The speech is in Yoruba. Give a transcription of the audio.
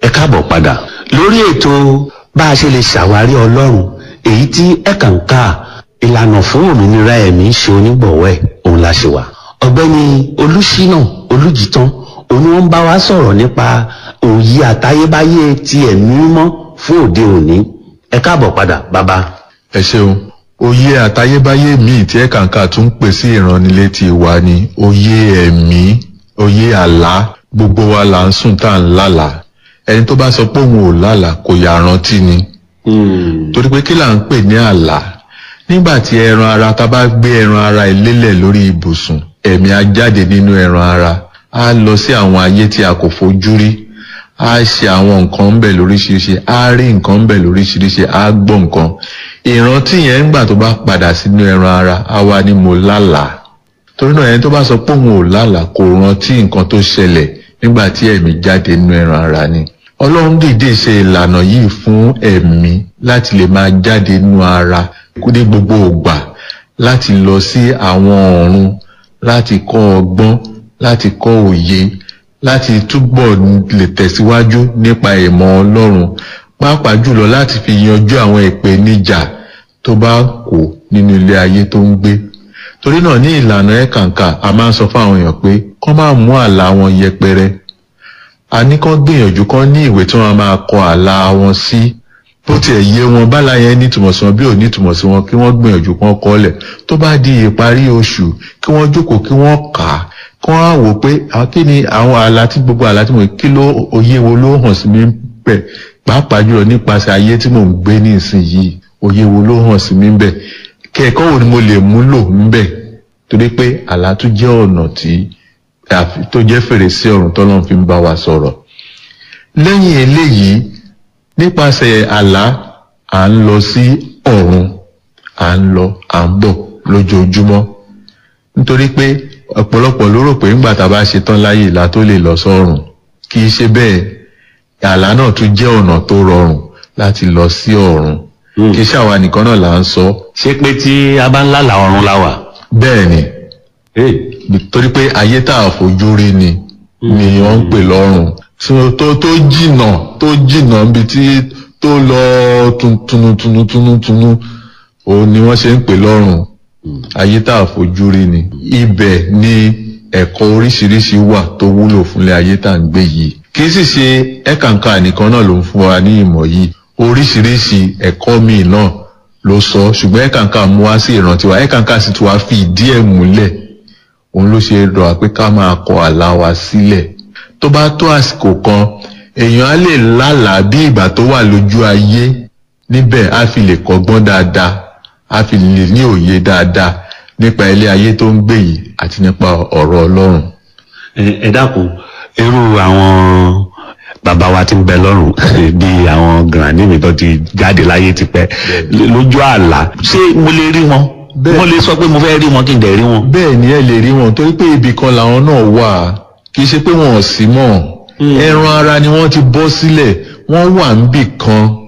ẹ káàbọ̀ padà lórí ètò bá a ṣe lè ṣàwárí ọlọ́run èyí tí ẹ̀kànká ìlànà fún òmìnira ẹ̀mí ṣe onígbọ̀wọ́ ẹ̀ òun la ṣe wà. ọ̀gbẹ́ni olùṣínà olùjìtàn òun wọn bá wa sọ̀rọ̀ nípa òye àtayébáyé ti ẹ̀mí mímọ́ fún òde òní ẹ káàbọ̀ padà bàbá. ẹ ṣeun òye àtayébáyé míì tí ẹ̀kànká tún pè sí ìránnilétí wa ni òye ẹ̀mí òye àlá gbogbo wa là ń sùn tá à ń lálàá ẹni tó bá sọ pé òun ò lálàá kò yà rántí ni torí pé kí là ń pè ní àlá nígbà tí ẹran ara ta bá gbé ẹran ara ìlélẹ̀ lórí ibùsùn ẹ̀mí á jáde nínú ẹran ara á lọ sí àwọn ayé tí a kò fojú rí á ṣe àwọn nǹkan ń bẹ̀ lóríṣiríṣi á rí nǹkan ń bẹ̀ lóríṣiríṣi á gbọ́ nǹkan ìrántí yẹn ńgbà tó bá padà sínú ẹran ara á wá ní mo lálàá torí náà ẹni tó bá sọ pé òun ò lálàá kò rántí nǹkan tó ṣẹlẹ̀ nígbà tí ẹ̀mí jáde nínú ẹran ara ni ọlọ́run dìde ṣe ìlànà yìí fún ẹ̀mí láti lè máa jáde nínú ara ní gbogbo ògbà láti lọ sí àwọn ọ̀run láti kọ́ ọgbọ́n láti kọ́ òye láti túbọ̀ lè tẹ̀síwájú nípa ìmọ̀ ọlọ́run pàápàá jùlọ láti fi yanjú àwọn ìpèníjà tó bá kù nínú ilé ayé tó ń gbé torí náà ní ìlànà ẹ̀kànkà a máa ń sọ fún àwọn èèyàn pé kọ́ máa mú àlá wọn yẹpẹrẹ a ní kán gbìyànjú kán ní ìwé tí wọ́n máa kọ àlá wọn sí bó tiẹ̀ yé wọn bálá yẹn nítumọ̀ sí wọn bí ò nítumọ̀ sí wọn kí wọ́n gbìyànjú kán kọ́lẹ̀ tó bá di ìparí oṣù kí wọ́n jókòó kí wọ́n kà á kí wọ́n á wò pé kí ni àwọn àlá tí gbogbo àlá tí mo kí ló òye wo ló hàn sí mi bẹ̀ pàápàá jùlọ nípasẹ̀ ayé tí mò ń gbé ní ìsinyìí òye wo ló hàn sí mi bẹ̀ kẹ́ẹ̀kọ́ wo ni mo lè múlò ń bẹ̀ torí pé àlá tún jẹ́ ọ̀nà tí tó jẹ́ fèrèsé ọ̀run tọ́lọ́run fi ń bá wa sọ̀rọ̀ lẹ́yìn eléyìí nípasẹ̀ àlá à ń lọ sí ọ̀run à ń lọ à ń bọ̀ lójoojúmọ́ nítorí pé ọ̀pọ̀lọpọ̀ ló rò pé ńgbà tá a bá ṣe tán láyé ìlà tó lè lọ sọ́run kì í ṣe bẹ́ẹ̀ àlá náà tún jẹ́ ọ̀nà tó rọrùn láti lọ sí ọ̀run kì í ṣàwa nìkan náà là ń sọ. ṣé pé tí a bá ń lálàá ọ̀run la wà. bẹ́ẹ̀ ni torí pé ayé tá a fojú rí ni ni wọ́n ń pè lọ́run tó tó jìnà tó jìnà níbi tí tó lọ tunutunutunu òun ni wọ́n ṣe ń pè lọ́run ayé tá a fojú rí ni ibẹ̀ ni ẹ̀kọ́ oríṣiríṣi wà tó wúlò fúnlẹ̀ ayé tá à ń gbé yìí kì í sì ṣe ẹ̀kànkà nìkan náà ló ń fún wa ní ìmọ̀ yìí oríṣiríṣi ẹ̀kọ́ míì náà ló sọ ṣùgbọ́n ẹ̀kànkà mú wá sí ìrántí wa ẹ̀kànkà sì tún wá fi ìdí ẹ̀ múlẹ̀ òun ló ṣe rọ̀ pé ká máa kọ àlá wa sílẹ̀ tó bá tó àsìkò kan èèyàn á lè lálàá bí ìgbà tó wà lójú ayé níbẹ̀ á fi lè kọ́gbọ́n dáadáa á fi lè ní òye dáadáa nípa ilé ayé tó ń gbé yìí àti nípa ọ̀rọ̀ ọlọ́run. ẹ dákun irú àwọn bàbá wa ti ń bẹ lọ́rùn bíi àwọn granny mi tó ti jáde láyé tipẹ́ lójú àlá ṣé mo lè rí wọn mo lè sọ pé mo fẹ́ rí wọn kí n dẹ̀ rí wọn. bẹ́ẹ̀ ni ẹ lè rí wọn torí pé ibì kan làwọn náà wà kì í ṣe pé wọn ò sí mọ́ ẹran ara ni wọ́n ti bọ́ sílẹ̀ wọ́n wà níbì kan